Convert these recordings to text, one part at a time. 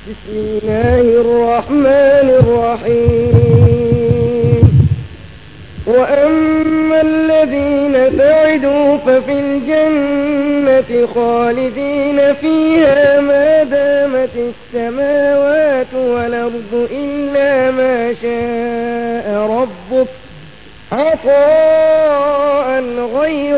بسم الله الرحمن الرحيم وأما الذين سعدوا ففي الجنة خالدين فيها ما دامت السماوات والأرض إلا ما شاء ربك عطاء غير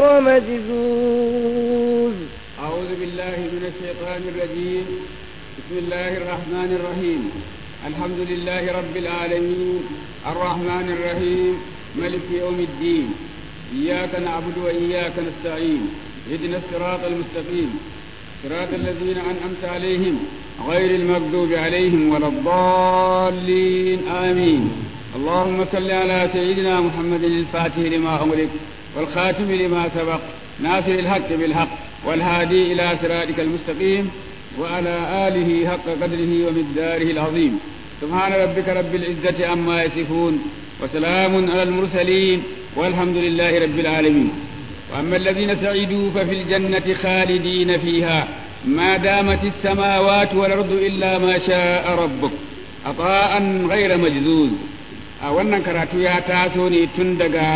مجزوز أعوذ بالله من الشيطان الرجيم بسم الله الرحمن الرحيم الحمد لله رب العالمين الرحمن الرحيم ملك يوم الدين إياك نعبد وإياك نستعين اهدنا الصراط المستقيم صراط الذين أنعمت عليهم غير المغضوب عليهم ولا الضالين آمين اللهم صل على سيدنا محمد الفاتح لما أمرك والخاتم لما سبق ناصر الحق بالحق والهادي إلى صراطك المستقيم وعلى آله حق قدره ومقداره العظيم سبحان ربك رب العزة عما يصفون وسلام على المرسلين والحمد لله رب العالمين وأما الذين سعدوا ففي الجنة خالدين فيها ما دامت السماوات والأرض إلا ما شاء ربك عطاء غير مجزوز a wannan karatu ya taso ne tun daga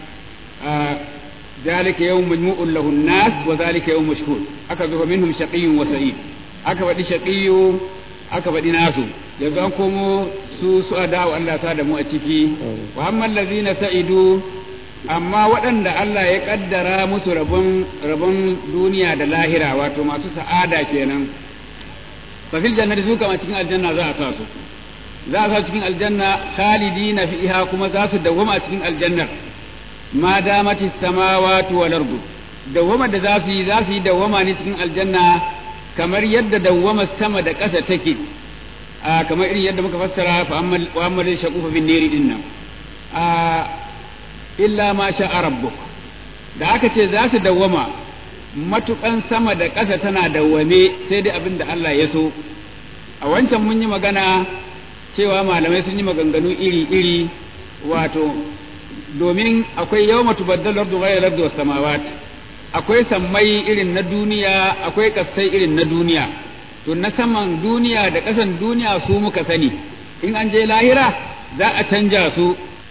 zalika yawm majmu'un lahu nas wa zalika yawm mashhud aka zo minhum shaqiyyun wa sa'id aka faɗi shaqiyyu aka faɗi nasu yanzu an komo su su adawa Allah ta da mu a ciki wa amma allazina sa'idu amma waɗanda Allah ya kaddara musu rabon rabon duniya da lahira wato masu sa'ada kenan fa fil jannati su kama cikin aljanna za a sa su za a sa cikin aljanna khalidina fiha kuma za su dawwama cikin aljannar ma damati samawati wal ardu dawwama da za su yi za su yi dawwama ne cikin aljanna kamar yadda dawwama sama da ƙasa take a kamar irin yadda muka fassara fa amma wa amma shaqufa bin niri din nan a illa ma sha rabbuk da aka ce za su dawwama matukan sama da ƙasa tana dawwame sai dai abin da Allah ya so a wancan mun yi magana cewa malamai sun yi maganganu iri-iri wato domin akwai yau matu baddal lardu ghayra lardu was samawat akwai sammai irin na duniya akwai kasai irin na duniya to na saman duniya da kasan duniya su muka sani in an je lahira za a canja su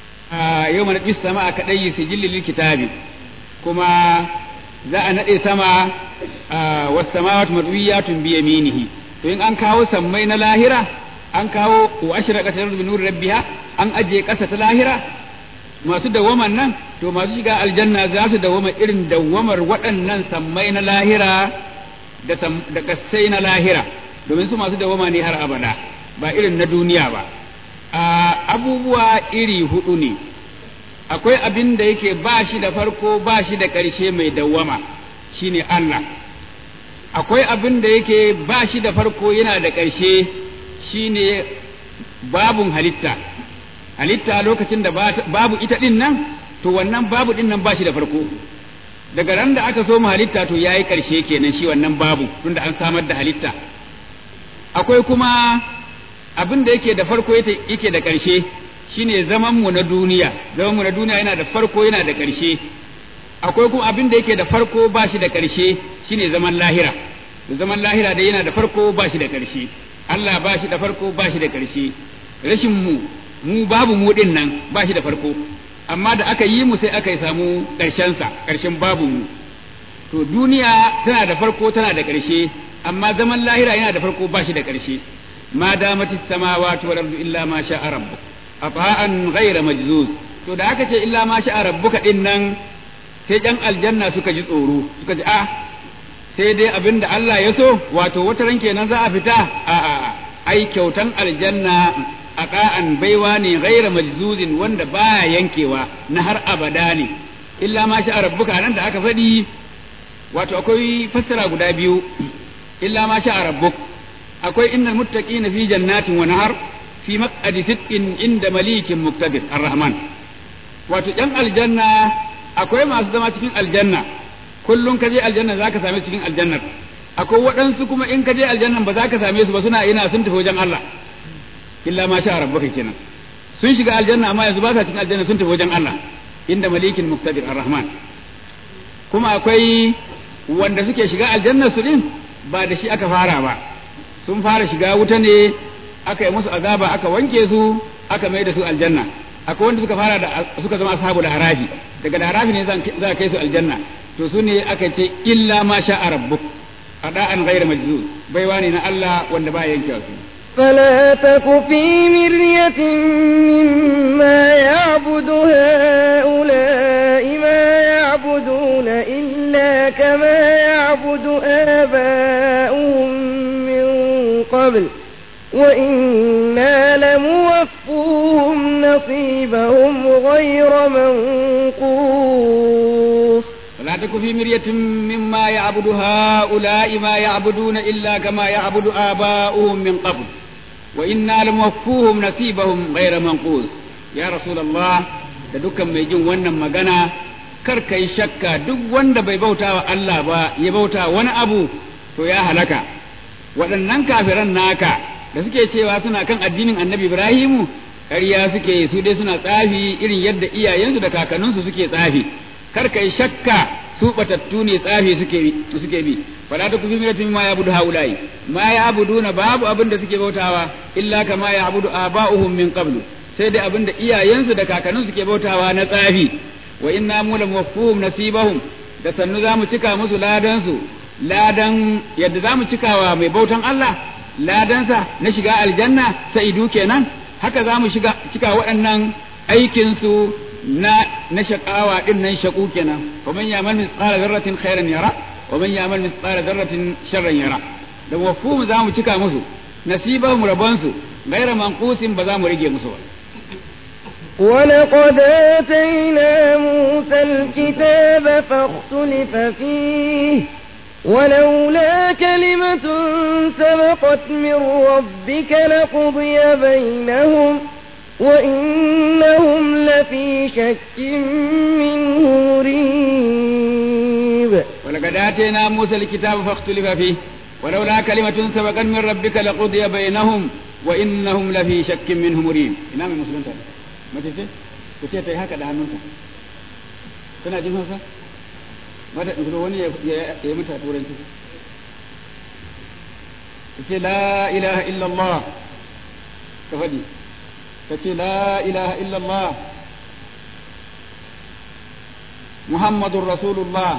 a yau mana bis sama aka dai sijilli lil kitabi kuma za a nade sama was samawat madwiyatun bi yaminihi to in an kawo sammai na lahira an kawo wa ashraqat al bi nuri rabbiha an ajiye kasa ta lahira masu dawaman nan to masu shiga aljanna za su dawama irin dawamar waɗannan sammai na lahira da da kasai na lahira domin su masu dawama ne har abada ba irin na duniya ba a abubuwa iri hudu ne akwai abin da yake ba shi da farko ba shi da ƙarshe mai dawama shine Allah akwai abin da yake ba shi da farko yana da ƙarshe shine babun halitta halitta lokacin da babu ita din nan to wannan babu din nan ba shi da farko daga ran da aka so mu halitta to yayi karshe kenan shi wannan babu tunda an samar da halitta akwai kuma abin da yake da farko yake da karshe shine zaman mu na duniya zaman mu na duniya yana da farko yana da karshe akwai kuma abin da yake da farko ba shi da karshe shine zaman lahira zaman lahira dai yana da farko ba shi da karshe Allah ba shi da farko ba shi da karshe rashin mu mu babu mu din nan ba shi da farko amma da aka yi mu sai aka yi samu ƙarshensa ƙarshen babu mu to duniya tana da farko tana da ƙarshe amma zaman lahira yana da farko ba shi da ƙarshe ma damati samawati wal ardu illa ma sha'a rabbuk ata'an ghayra majzuz to da aka ce illa ma sha'a rabbuka din nan sai jan aljanna suka ji tsoro suka ji a sai dai abinda Allah ya so wato wata ran kenan za a fita a a ai kyautan aljanna a ƙa'an baiwa ne gaira majzuzin wanda baya yankewa na har abada ne illa ma sha rabbuka nan da aka faɗi wato akwai fassara guda biyu illa ma sha rabbuk akwai innal muttaqina fi jannatin wa nahar fi maq'adi sidqin inda malikin muqtadir arrahman wato yan aljanna akwai masu zama cikin aljanna kullum ka je aljanna zaka same cikin aljannar akwai waɗansu kuma in ka je aljannan ba za ka same su ba suna ina sun tafi wajen Allah illa ma sha rabbuka kenan sun shiga aljanna amma yanzu ba sa cikin aljanna sun tafi wajen Allah inda malikin muqtadir arrahman kuma akwai wanda suke shiga aljanna su din ba da shi aka fara ba sun fara shiga wuta ne aka yi musu azaba aka wanke su aka mai da su aljanna akwai wanda suka fara da suka zama ashabul harafi daga da harafi ne za a kai su aljanna to su ne aka ce illa ma sha rabbuk ada'an ghayra majzuz baiwa ne na Allah wanda ba yanke su فلا تك في مرية مما يعبد هؤلاء ما يعبدون إلا كما يعبد آباؤهم من قبل وإنا لموفوهم نصيبهم غير منقوص فلا تك في مرية مما يعبد هؤلاء ما يعبدون إلا كما يعبد آباؤهم من قبل وإنا لموفوهم نصيبهم غير منقوص يا رسول الله da dukkan mai jin wannan magana kar ka yi shakka duk wanda bai bauta wa Allah ba ya bauta wani abu to ya halaka waɗannan kafiran naka da suke cewa suna kan addinin annabi Ibrahimu ƙarya suke su dai suna tsafi irin yadda iyayensu da kakanninsu suke tsafi kar kai shakka su batattu ne tsafi suke suke bi fala ta kufi miratin ma ya budu haulai ma ya abuduna babu abin da suke bautawa illa kama ya abudu aba'uhum min qablu sai dai abin da iyayensu da kakanninsu suke bautawa na tsafi wa inna mu lam waffuhum nasibahum da sannu zamu cika musu ladan su ladan yadda zamu cikawa mai bautan Allah ladansa na shiga aljanna sa'idu kenan haka zamu shiga cika waɗannan aikinsu na na shakawa din nan shaku kenan wa man ya'mal mithqala dharratin khairan yara wa man ya'mal mithqala dharratin sharran yara da wafum za mu cika musu nasibahum rabansu gaira manqusin ba za mu rage musu ba ولقد آتينا موسى الكتاب فاختلف فيه ولولا كلمة سبقت من ربك لقضي بينهم وإنهم لفي شك منه مريب ولقد آتينا موسى الكتاب فاختلف فيه ولولا كلمة سبقت من ربك لقضي بينهم وإنهم لفي شك منه مريب إمام مسلم تعالى ما تسي تسي تي هكذا هنونسا كنا جين هوسا ما تقول وني يا متى تورين تسي لا إله إلا الله كفدي تسي لا إله إلا الله محمد رسول الله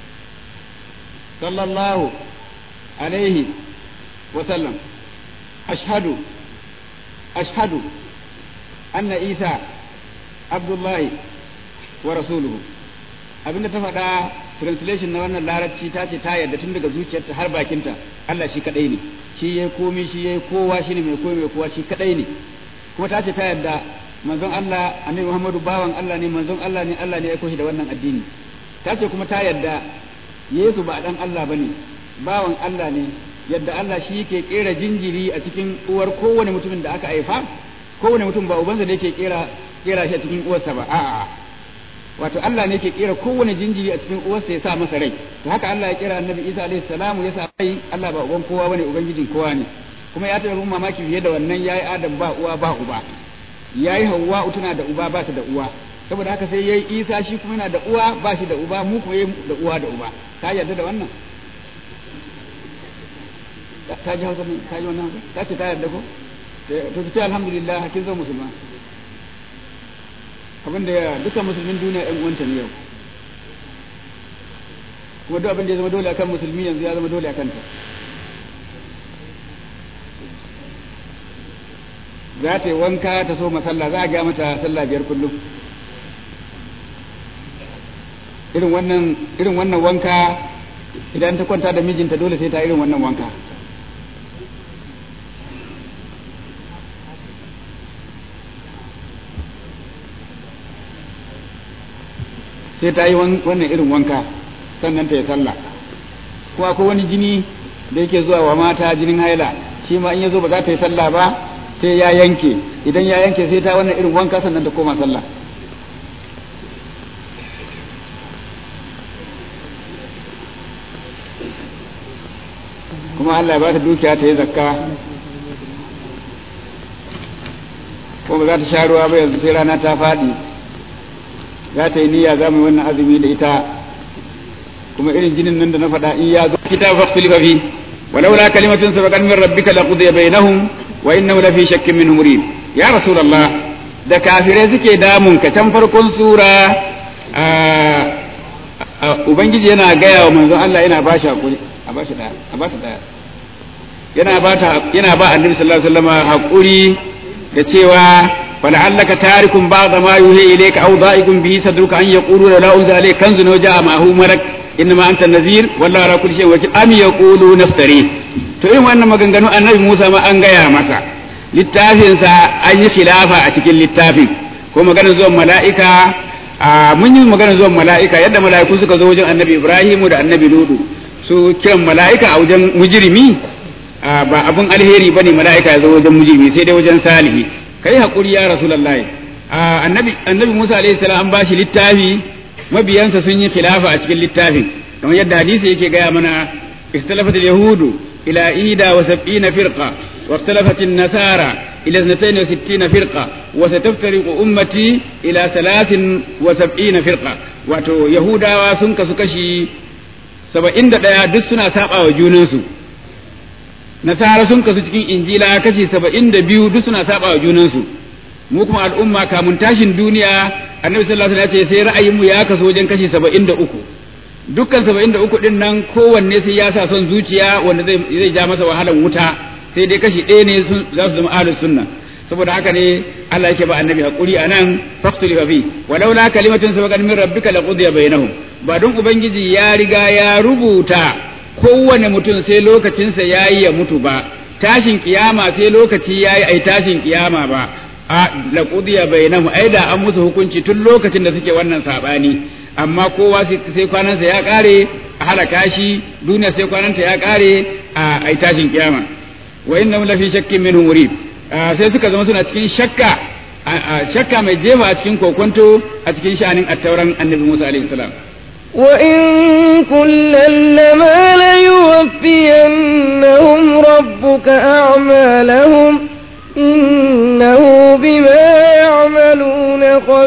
صلى الله عليه وسلم أشهد أشهد أن عيسى عبد الله ورسوله abin da ta faɗa translation na wannan larabci ta ce ta yarda tun daga zuciyarta har bakinta Allah shi kadai ne shi yayi komi shi yayi kowa shi ne mai komi mai kowa shi kadai ne kuma ta ce ta yarda manzon Allah annabi Muhammadu bawan Allah ne manzon Allah ne Allah ne ya aiko shi da wannan addini ta ce kuma ta yarda Yesu ba dan Allah bane bawan Allah ne yadda Allah shi yake kera jinjiri a cikin uwar kowane mutumin da aka haifa kowane mutum ba ubansa da yake kera kera shi a cikin uwarsa ba a'a wato Allah ne yake kera kowane jinjiri a cikin uwarsa ya sa masa rai to haka Allah ya kera Annabi Isa alaihi salamu ya sa rai Allah ba uban kowa bane ubangijin kowa ne kuma ya taɓa mamaki fiye da wannan yayi Adam ba uwa ba uba yayi Hawwa tana da uba ba ta da uwa saboda haka sai yayi Isa shi kuma yana da uwa ba shi da uba mu kuma yayi da uwa da uba ka yarda da wannan ta ji hausa ta ji wannan ta ce ta yarda ko to ki ce alhamdulillah kin zo musulma abin da dukkan musulmin duniya ɗan uwanta ne yau kuma duk abin da ya zama dole akan musulmi yanzu ya zama dole akan ta za ta yi wanka ta so masalla za a ga mata sallah biyar kullum irin wannan irin wannan wanka idan ta kwanta da mijinta dole sai ta irin wannan wanka sai ta yi wannan irin wanka sannan ta yi sallah ko akwai wani jini da yake zuwa wa mata jinin haila shi ma in ya zo ba za ta yi sallah ba sai ya yanke idan ya yanke sai ta wannan irin wanka sannan ta koma sallah kuma Allah ya ba ta dukiya ta yi zakka ko ba za ta sha ruwa ba yanzu sai rana ta faɗi za ta yi niyya za mu yi wannan azumi da ita kuma irin jinin nan da na faɗa in ya zo kitab fakhtulifa fi ولولا كلمة سبقت من ربك لقضي بينهم وإنه لفي شك منه مريب يا رسول الله da kafirai suke damun ka can farkon sura ubangiji yana gaya wa manzon Allah yana ba shi hakuri a ba shi daya a ba shi daya yana ba ta yana ba annabi sallallahu alaihi wasallam hakuri da cewa fala'allaka tarikum ba'da ma yuhi ilayka aw da'ikum bihi sadruka an yaqulu la unzila alayka kanzun wa ja'a ma'ahu malak innama anta nazir wallahu ala kulli shay'in wakil am yaqulu naftari to irin wannan maganganu annabi Musa ma an gaya masa littafin sa an yi khilafa a cikin littafin ko maganar zuwan mala'ika mun yi maganar zuwan mala'ika yadda mala'iku suka zo wajen annabi Ibrahimu da annabi Ludu su kiran mala'ika a wajen mujrimi ba abun alheri bane mala'ika ya zo wajen mujrimi sai dai wajen salihi kai hakuri ya rasulullahi annabi annabi Musa alaihi salam an bashi littafi mabiyansa sun yi khilafa a cikin littafin kamar yadda hadisi yake gaya mana اختلفت اليهود إلى إيدا وسبعين فرقة واختلفت النصارى إلى اثنتين وستين فرقة وستفترق أمتي إلى ثلاث وسبعين فرقة واتو يهودا وسنك سكشي سبعين دقيقة دسنا سابع وجونسو nasara sun kasu cikin injila kashi saba'in da biyu duk suna saba wa junansu mu kuma al'umma kamun tashin duniya annabi sallallahu alaihi wasallam ya ce sai ra'ayinmu ya kasu wajen kashi saba'in da uku dukkan saba'in da uku din nan kowanne sai ya sa son zuciya wanda zai zai ja masa wahalan wuta sai dai kashi ɗaya ne sun za su zama ahlus sunna saboda haka ne Allah yake ba annabi hakuri anan faqtuli fi walaula kalimatun sabaqat min rabbika laqudiya bainahum ba don ubangiji ya riga ya rubuta kowane mutum sai lokacinsa ya yi ya mutu ba tashin kiyama sai lokaci ya yi ai tashin kiyama ba a laƙudiya bai namu ai da an musu hukunci tun lokacin da suke wannan saɓani amma kowa sai kwanansa ya ƙare a halaka shi duniya sai kwananta ya ƙare a ai tashin kiyama wa inna lafi shakkin minhu murib sai suka zama suna cikin shakka shakka mai jefa a cikin kokonto a cikin sha'anin attauran annabi Musa alaihi salam وإن كلا لما ليوفينهم ربك أعمالهم إنه بما يعملون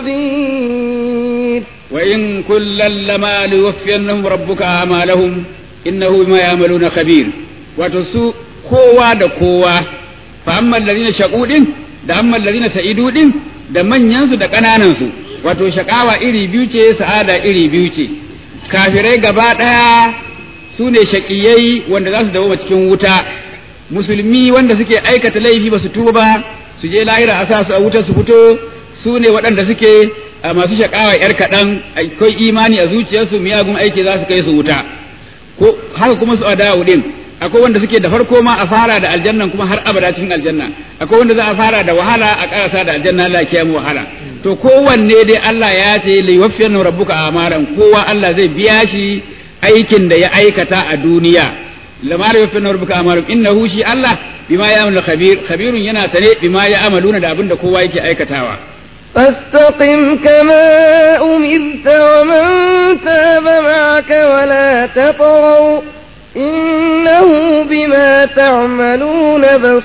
خبير وإن كلا لما ليوفينهم ربك أعمالهم إنه بما يعملون خبير وتسوء kowa da kowa fa amma allazina shaqu din da amma allazina sa'idu din da manyansu da ƙananansu wato shakawa iri biyu ce sa'ada iri biyu ce kafirai gaba ɗaya su ne shaƙiyai wanda za su dawo cikin wuta musulmi wanda suke aikata laifi ba su tuba ba su je lahira a sa su a wuta su fito su ne waɗanda suke masu shaƙawa ‘yar kaɗan akwai imani a zuciyarsu miyagun aiki za su kai su wuta ko haka kuma su adawu ɗin akwai wanda suke da farko ma a fara da aljannan kuma har abada cikin aljanna akwai wanda za a fara da wahala a karasa da aljanna Allah ya mu wahala to kowanne dai Allah ya ce li yuwaffiyanna rabbuka amaran kowa Allah zai biya shi aikin da ya aikata a duniya lama la yuwaffiyanna rabbuka amaran innahu shi Allah bima ya'malu khabir khabirun yana sane bima ya'maluna da abin da kowa yake aikatawa فاستقم كما أمرت ومن تاب معك ولا تطغوا إنه بما تعملون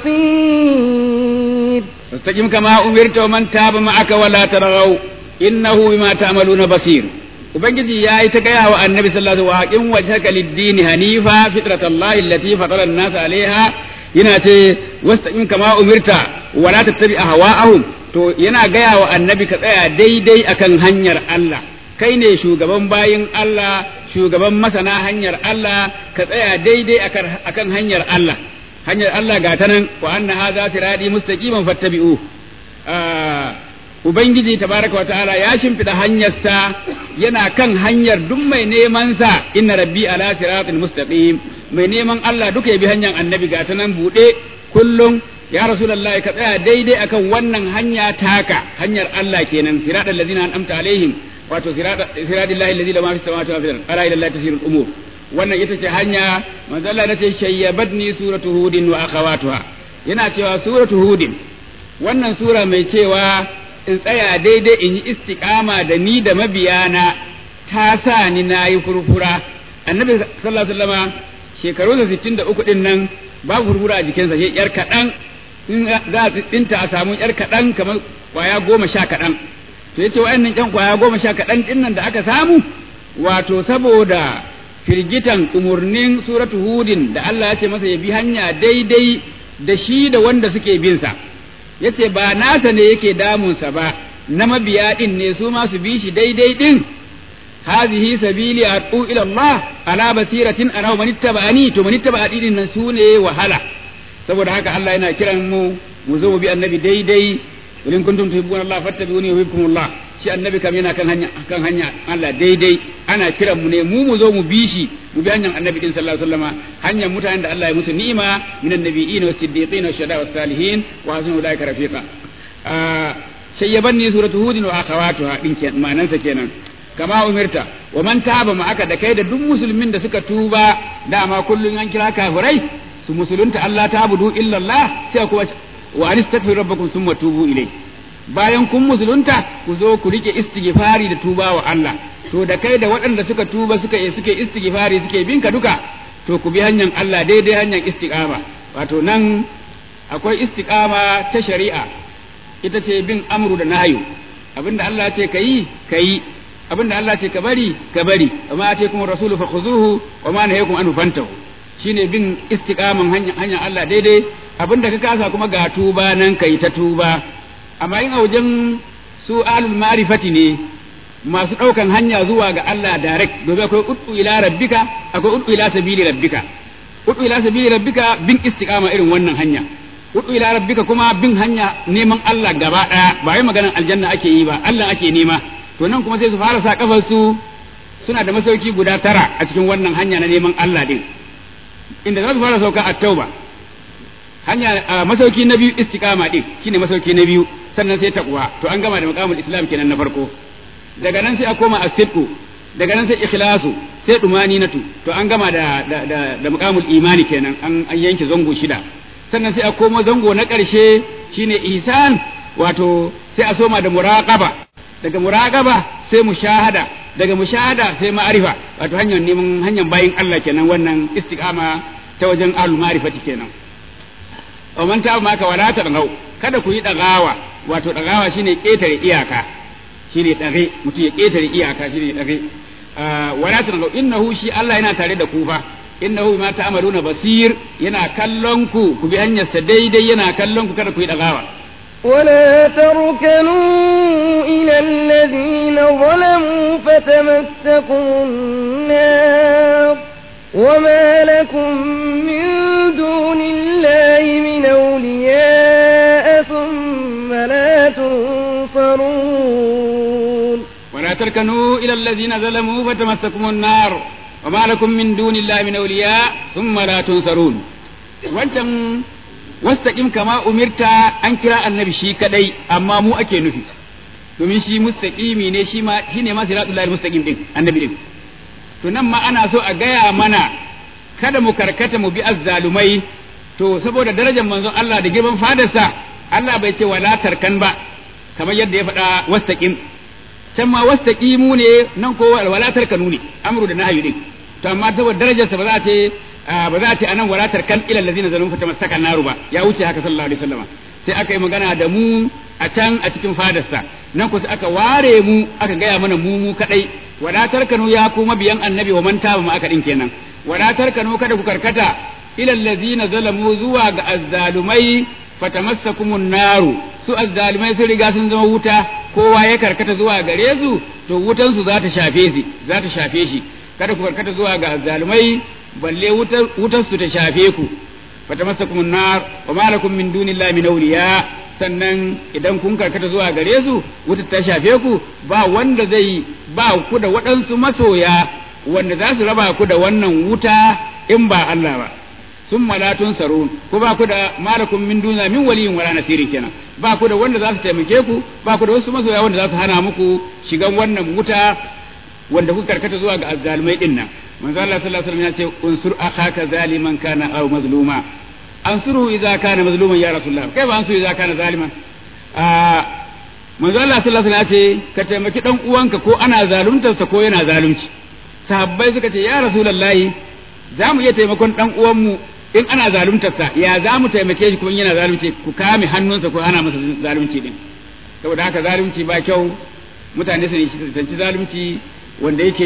بصير فاستقم كما أمرت ومن تاب معك ولا ترغوا إنه بما تعملون بصير ubangiji ya yi ta gaya wa annabi sallallahu alaihi wasallam wa wajhaka lid-dini hanifa fitratallahi allati fatara an-nas alaiha yana ce wastaqim kama umirta wa la tattabi ahwa'ahum to yana gaya wa annabi ka tsaya daidai akan hanyar Allah kai ne shugaban bayin Allah shugaban masana hanyar Allah ka tsaya daidai akan hanyar Allah hanyar Allah ga ta nan wa anna hadha sirati mustaqiman fattabi'u ubangiji tabaraka wataala ya shimfida hanyarsa yana kan hanyar duk mai neman sa inna rabbi ala siratin mustaqim mai neman Allah duka ya bi hanyar annabi ga ta nan bude kullum ya rasulullahi ka tsaya daidai akan wannan hanya taka hanyar Allah kenan siratal ladzina an'amta alaihim wato siradillahi alladhi la ma fi samawati wa fil ardi ala ila allahi tasirul umur wannan ita ce hanya manzo Allah nace shayyabatni suratu hudin wa akhawatuha yana cewa suratu hudin wannan sura mai cewa in tsaya daidai in yi istiqama da ni da mabiyana ta sa ni nayi furfura annabi sallallahu alaihi wasallama shekarunsa 63 din nan babu furfura a jikinsa sai yar kaɗan in za a tsinta a samu yar kaɗan kamar kwaya goma sha kaɗan to yace wa'annan ƴan kwaya goma sha kaɗan ɗin nan da aka samu wato saboda firgitan umurnin suratu hudin da Allah ya ce masa ya bi hanya daidai da shi da wanda suke bin sa yace ba nasa ne yake damunsa ba na mabiya din ne su ma su bi shi daidai din hazihi sabili atu ila Allah ala basiratin ana man ittaba'ani to man ittaba'ani din nan sune wahala saboda haka Allah yana kiran mu mu zo mu bi annabi daidai in kuntum tuhibbuna Allah fattabi'uni yuhibbukum Allah shi annabi kam yana kan hanya kan hanya Allah daidai ana kiran mu ne mu mu zo mu bi shi mu bi hanyar annabi din sallallahu alaihi wasallama hanyar mutanen da Allah ya musu ni'ima minan nabiyyin was siddiqin was shuhada was salihin wa hasuna ulaika rafiqa shayyabanni suratu hudin wa akhawatuha din kenan ma'anansa kenan kama umirta wa man taba ma aka da kai da duk musulmin da suka tuba dama kullun an kira kafirai su musulunta Allah ta budu illa Allah sai kuma wa anistaghfiru rabbakum thumma tubu ilai bayan kun musulunta ku zo ku rike istighfari da tuba wa Allah to da kai da waɗanda suka tuba suka yi suke istighfari suke bin ka duka to ku bi hanyar Allah daidai hanyar istiqama wato nan akwai istiqama ta shari'a ita ce bin amru da nahyu abinda Allah ce kayi kayi abinda Allah ce ka bari ka bari amma ce kuma rasulu fa khuzuhu wa ma nahayakum anhu fantahu shine bin istiqaman hanyar hanyar Allah daidai abinda ka kasa kuma ga tuba nan kai ta tuba amma in a wajen su alul ma'rifati ne masu ɗaukan hanya zuwa ga Allah direct domin akwai ud'u ila rabbika akwai ud'u ila sabili rabbika ud'u ila sabili rabbika bin istiqama irin wannan hanya ud'u ila rabbika kuma bin hanya neman Allah gaba daya ba wai maganar aljanna ake yi ba Allah ake nema to nan kuma sai su fara sa kafar su suna da masauki guda tara a cikin wannan hanya na neman Allah din inda za su fara sauka a tauba hanya masauki na biyu istiqama din shine masauki na biyu sannan sai taqwa to an gama da maqamul islam kenan na farko daga nan sai a koma as-sidqu daga nan sai ikhlasu sai dumaninatu to an gama da da da, da maqamul imani kenan an an yanke zango shida sannan sai a koma zango na ƙarshe shine ihsan wato sai a soma da muraqaba daga muraqaba sai mushahada daga mushahada sai ma'arifa wato hanyar neman hanyar bayin Allah kenan wannan istiqama ta wajen ahlul ma'rifati kenan wa man ta maka wala ta kada ku yi dagawa wato dagawa shine ketare iyaka shine dare mutum ya ketare iyaka shine dare wala ta innahu shi Allah yana tare da ku fa innahu ma ta'maluna basir yana kallon ku ku bi hanyar sa daidai yana kallon ku kada ku yi dagawa ولا تركنوا إلى الذين ظلموا فتمسكم النار وما لكم من دون الله من أولياء ثم لا تنصرون ولا تركنوا إلى الذين ظلموا فتمسكم النار وما لكم من دون الله من أولياء ثم لا تنصرون وانتم wastaqim kama umirta an kira annabi shi kadai amma mu ake nufi domin shi mustaqimi ne shi ma shine ma siratul lahi mustaqim din annabi din to nan ma ana so a gaya mana kada mu karkata mu bi azzalumai to saboda darajar manzon Allah da girman fadarsa Allah bai ce wala tarkan ba kamar yadda ya faɗa wastaqim can ma wastaqimu ne nan ko wala tarkanu ne amru da nahyu din to amma saboda darajarsa ba za ta ba za a ce anan walatar kan ilal ladina zalum fa tamassaka naru ba ya wuce haka sallallahu alaihi wasallam sai aka yi magana da mu a can a cikin fadarsa nan ku sai aka ware mu aka gaya mana mu mu kadai walatar kanu ya kuma biyan annabi wa man taba ma aka din kenan walatar kanu kada ku karkata ilal ladina zalamu zuwa ga azzalumai fatamassakumun naru su azzalumai sun riga sun zama wuta kowa ya karkata zuwa gare su to wutan su za ta shafe shi za ta shafe shi kada ku karkata zuwa ga azzalumai balle wutar su ta shafe ku fatamassakum nar wa ma lakum min dunillahi min awliya sannan idan kun karkata zuwa gare su wutar ta shafe ku ba wanda zai ba ku da waɗansu masoya wanda za su raba ku da wannan wuta in ba Allah ba sun malatun sarun ko ba ku da malakum min duna min waliyin wala nasirin kenan ba ku da wanda za su taimake ku ba ku da wasu masoya wanda za su hana muku shigan wannan wuta wanda kuka karkata zuwa ga azzalumai din nan manzo Allah sallallahu alaihi wasallam ya ce unsur akhaka zaliman kana aw mazluma ansuruhu idza kana mazluman ya rasulullah kai ba ansuru idza kana zaliman a manzo Allah sallallahu alaihi wasallam ya ce ka taimaki dan uwanka ko ana zaluntar sa ko yana zalunci sahabbai suka ce ya rasulullahi za mu iya taimakon dan uwanmu in ana zaluntar sa ya za mu taimake shi kuma yana zalunci ku kame hannunsa ko ana masa zalunci din saboda haka zalunci ba kyau mutane su tanci zalunci wanda yake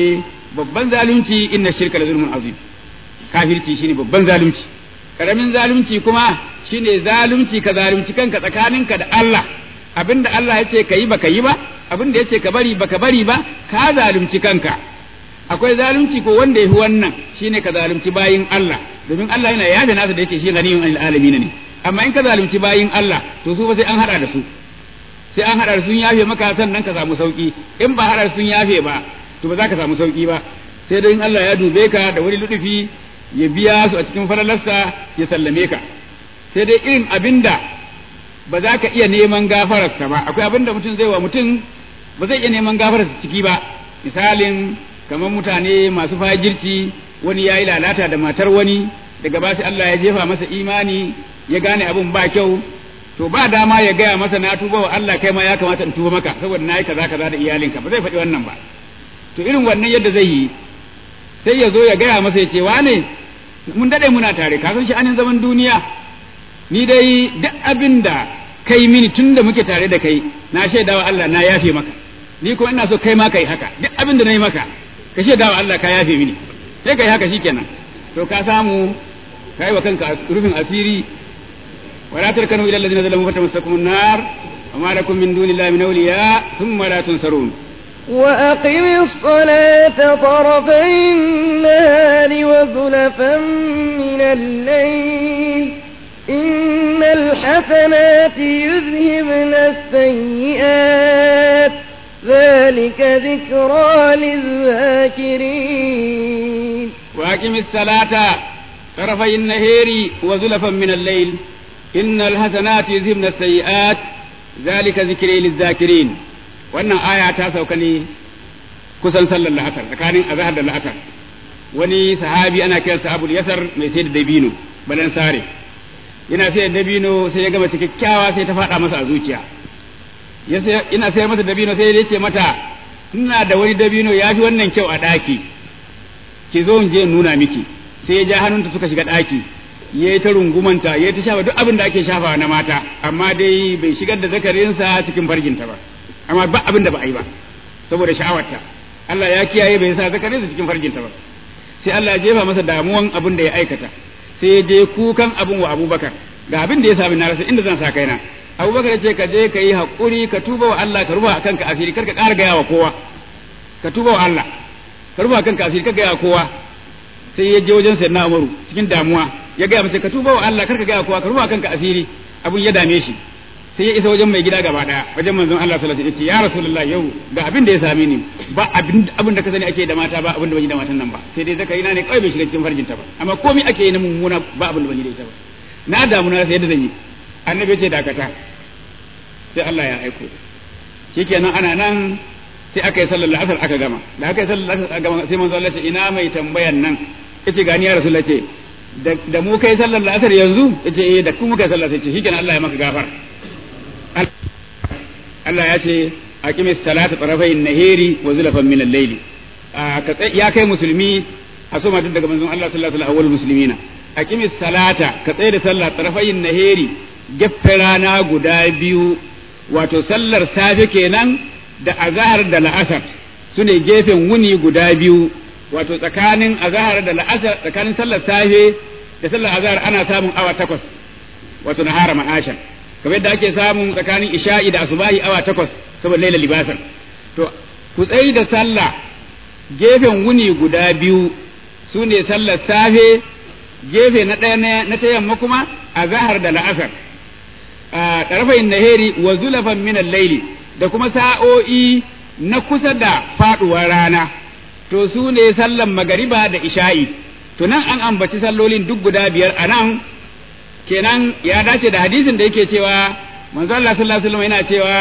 babban zalunci inna shirka la zulmun azim kafirci shine babban zalunci karamin zalunci kuma shine zalunci ka zalunci kanka tsakaninka da Allah abinda Allah ya ce ka yi baka yi ba abinda ya ce ka bari baka bari ba ka zalunci kanka akwai zalunci ko wanda yafi wannan shine ka zalunci bayin Allah domin Allah yana yafe nasa da yake shi ganiyun alil alamin ne amma in ka zalunci bayin Allah to su ba sai an hada da su sai an hada da sun yafe maka sannan ka samu sauki in ba hada sun yafe ba to ba za ka samu sauki ba sai dai in Allah ya dube ka da wani ludufi ya biya su a cikin falalarsa ya sallame ka sai dai irin abinda ba za ka iya neman gafararsa ba akwai abinda mutum zai wa mutum ba zai iya neman gafararsa ciki ba misalin kamar mutane masu fajirci wani ya yi lalata da matar wani daga ba sai Allah ya jefa masa imani ya gane abin ba kyau to ba dama ya gaya masa na tuba wa Allah kai ma ya kamata in tuba maka saboda na yi kaza kaza da iyalinka ba zai faɗi wannan ba to irin wannan yadda zai yi sai ya zo ya gaya masa ya ce wane mun dade muna tare ka san shi anin zaman duniya ni dai duk abin da kai mini tun da muke tare da kai na shaida wa Allah na yafe maka ni kuma ina so kai ma kai haka duk abin da na yi maka ka shaida wa Allah ka yafe mini sai kai haka shikenan to ka samu kai wa kanka rufin asiri wala tarkanu ila alladhina zalamu fatamassakum an-nar وما لكم من دون الله من أولياء ثم لا تنصرون وأقم الصلاة طرفي النهار وزلفا من الليل إن الحسنات يذهبن السيئات ذلك ذكرى للذاكرين وأقم الصلاة طرفي النهار وزلفا من الليل إن الحسنات يذهبن السيئات ذلك ذكرى للذاكرين wannan aya ta sauka ne kusan sallar la'asar tsakanin azhar da la'asar wani sahabi ana kiransa abul yasar mai sai da dabino balan sare yana sai da dabino sai ya gama kyakkyawa sai ta faɗa masa a zuciya ina sayar masa dabino sai ya ce mata ina da wani dabino ya fi wannan kyau a ɗaki ki zo in je nuna miki sai ya ja hannunta suka shiga ɗaki ya yi ta rungumanta ya yi ta shafa duk abin da ake shafawa na mata amma dai bai shigar da zakarinsa cikin farginta ba amma ba abin da ba a yi ba saboda sha'awarta Allah ya kiyaye bai sa zakarinsa cikin farginta ba sai Allah ya jefa masa damuwan abin da ya aikata sai ya je kukan abin wa Abubakar ga abin da ya sami na rasa inda zan sa kaina Abubakar ya ce ka je ka yi haƙuri ka tuba wa Allah ka rufa kanka asiri kar ka ƙara gaya wa kowa ka tuba wa Allah ka rufa kanka asiri kar ka gaya wa kowa sai ya je wajen sayyidina Umaru cikin damuwa ya gaya masa ka tuba wa Allah kar ka gaya wa kowa ka rufa kanka asiri abin ya dame shi sai ya isa wajen mai gida gaba daya wajen manzon Allah sallallahu alaihi wasallam ya rasulullah yau ga abin da ya same ni ba abin abin da ka sani ake da mata ba abin da ban yi da matan nan ba sai dai zakari na ne kawai bai shiga cikin farjinta ba amma komai ake yi na mummuna ba abin da ban yi da ita ba na damu na sai yadda zan yi annabi ce dakata sai Allah ya aiko shikenan ana nan sai aka yi sallar asar aka gama da aka yi sallar asar aka gama sai manzo Allah ce ina mai tambayan nan yace gani ya rasulullah ce da mu kai sallar asar yanzu yace eh da kuma kai sallar sai ce shikenan Allah ya maka gafara Allah ya ce aqimis salata tarafai nahiri wa zulafan min al-layli ya kai musulmi a so daga manzon Allah sallallahu alaihi wasallam muslimina aqimis salata ka tsaye da sallah tarafai nahiri gefe rana guda biyu wato sallar safe kenan da azhar da la'asar sune gefen wuni guda biyu wato tsakanin azhar da la'asar tsakanin sallar safe da sallar azhar ana samun awa takwas wato nahara ma'ashan kamar yadda ake samun tsakanin isha'i da asubahi awa takwas saboda laila libasan to ku tsayi da sallah gefen wuni guda biyu su ne sallar safe gefe na ɗaya na ta yamma kuma a zahar da la'asar a ɗarfayin naheri wa zulafan minan laili da kuma sa'o'i na kusa da faɗuwar rana to su ne sallan magariba da isha'i to nan an ambaci sallolin duk guda biyar a nan kenan ya dace da hadisin da yake cewa manzo Allah sallallahu alaihi wasallam yana cewa